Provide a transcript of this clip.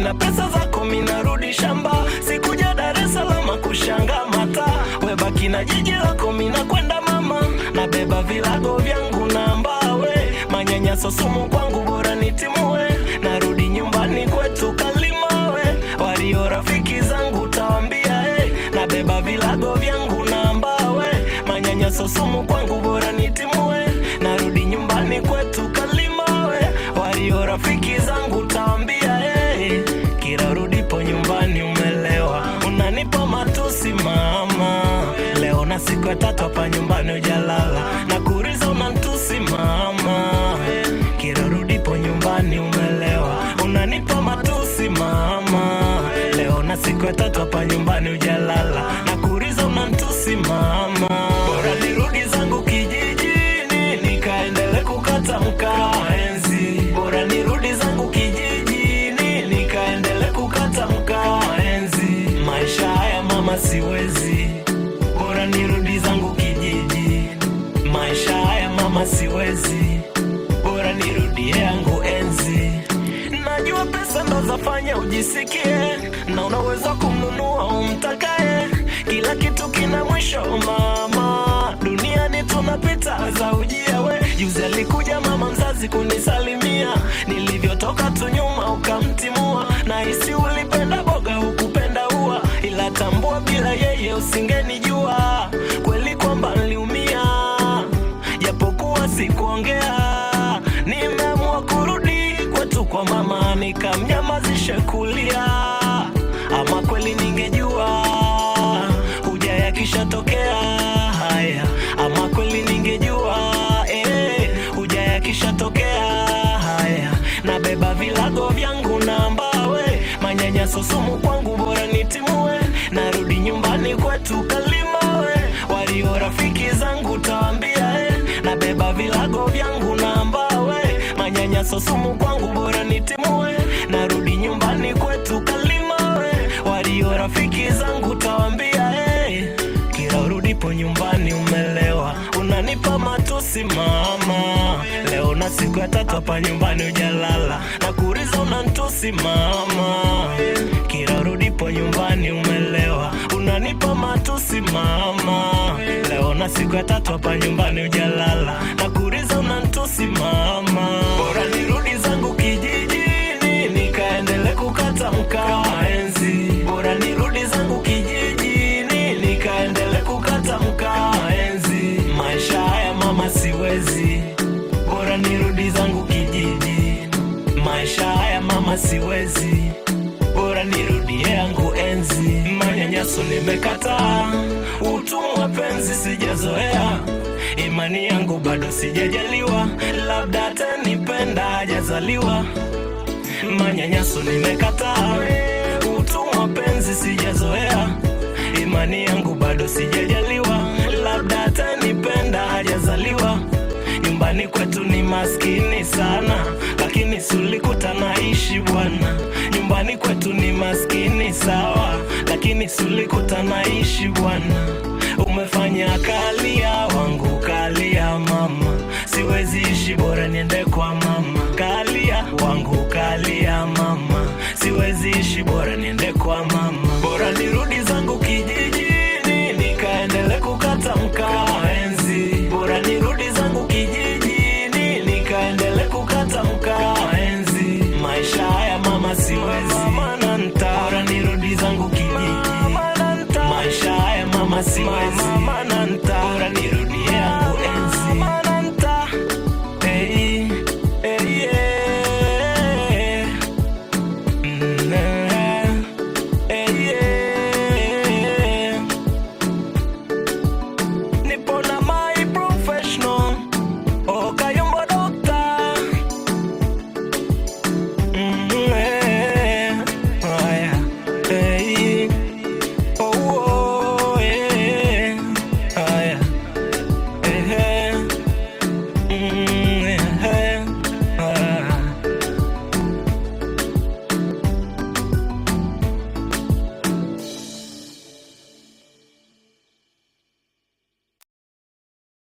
na pesa zako minarudi shamba sikuja dar es salaam kushanga mata webaki na jiji lako mina kwenda mama nabeba vilago vyangu na mbawe manyanyaso sumu kwangu bora nitimue narudi nyumbani kwetu kalimawe walio rafiki zangu tawambia hey, nabeba vilago vyangu na mbawe manyanyaso sumu kwangu bora nitimue narudi nyumbani kwetu kalimawe walio rafiki zangu tawambia hey, kila rudipo nyumbani umelewa unanipa matusi mama leo na siku ya tatu hapa nyumbani ujalala na kuriza unantusi mama kila rudipo nyumbani umelewa unanipa matusi mama leo na siku ya tatu hapa nyumbani ujalala na kuriza unantusi mama bora nirudi zangu kijijini nikaendele kukata mkaa enzi bora nirudi zangu kijijini nikaendele kukata mkaa enzi maisha haya mama siwezi bora nirudi zangu kijiji maisha haya mama siwezi bora nirudie yangu enzi najua pesa ndo zafanya ujisikie na unaweza kumnunua umtakaye kila kitu kina mwisho mama duniani tunapita za ujia we juzi alikuja mama mzazi kunisalimia nilivyotoka tu nyuma ukamtimua na hisi ulipenda boga hukupenda ua ila tambua bila yeye usingenijua kweli kwamba niliumia japokuwa sikuongea nimeamua kurudi kwetu kwa mama nikamnyamazishe kulia ama kweli ningejua huja yakishatokea haya ama kweli ningejua eh, huja yakishatokea haya nabeba vilago vyangu na mbawe manyanyaso sumu kwangu bora nitimue narudi nyumbani kwetu kalimawe walio rafiki zangu tawambia eh, nabeba vilago vyangu na mbawe manyanyaso sumu kwangu bora nitimue narudi nyumbani kwetu kalimawe walio rafiki zangu tawambia eh, kila urudipo nyumbani umelewa unanipa matusi mama leo na siku ya tatu hapa nyumbani ujalala na kuriza unantusi mama kila urudipo nyumbani umelewa unanipa matusi mama leo na siku ya tatu hapa nyumbani ujalala na kuriza unantusi mama bora nirudi zangu kijijini nikaendele kukata mkaa enzi bora nirudi zangu kijijini nikaendele kukata mkaa enzi maisha haya mama siwezi bora nirudi zangu kijiji maisha haya mama siwezi bora nirudie yangu enzi manyanyaso nimekataa utumwa penzi sijazoea imani yangu bado sijajaliwa labda atanipenda hajazaliwa manyanyaso nimekataa utumwa penzi sijazoea imani yangu bado sijajaliwa labda atanipenda hajazaliwa nyumbani kwetu ni maskini sana lakini sulikuta naishi bwana nyumbani kwetu ni maskini sawa lakini sulikuta naishi bwana umefanya kalia wangu kalia mama siwezi ishi bora niende kwa mama kalia wangu kalia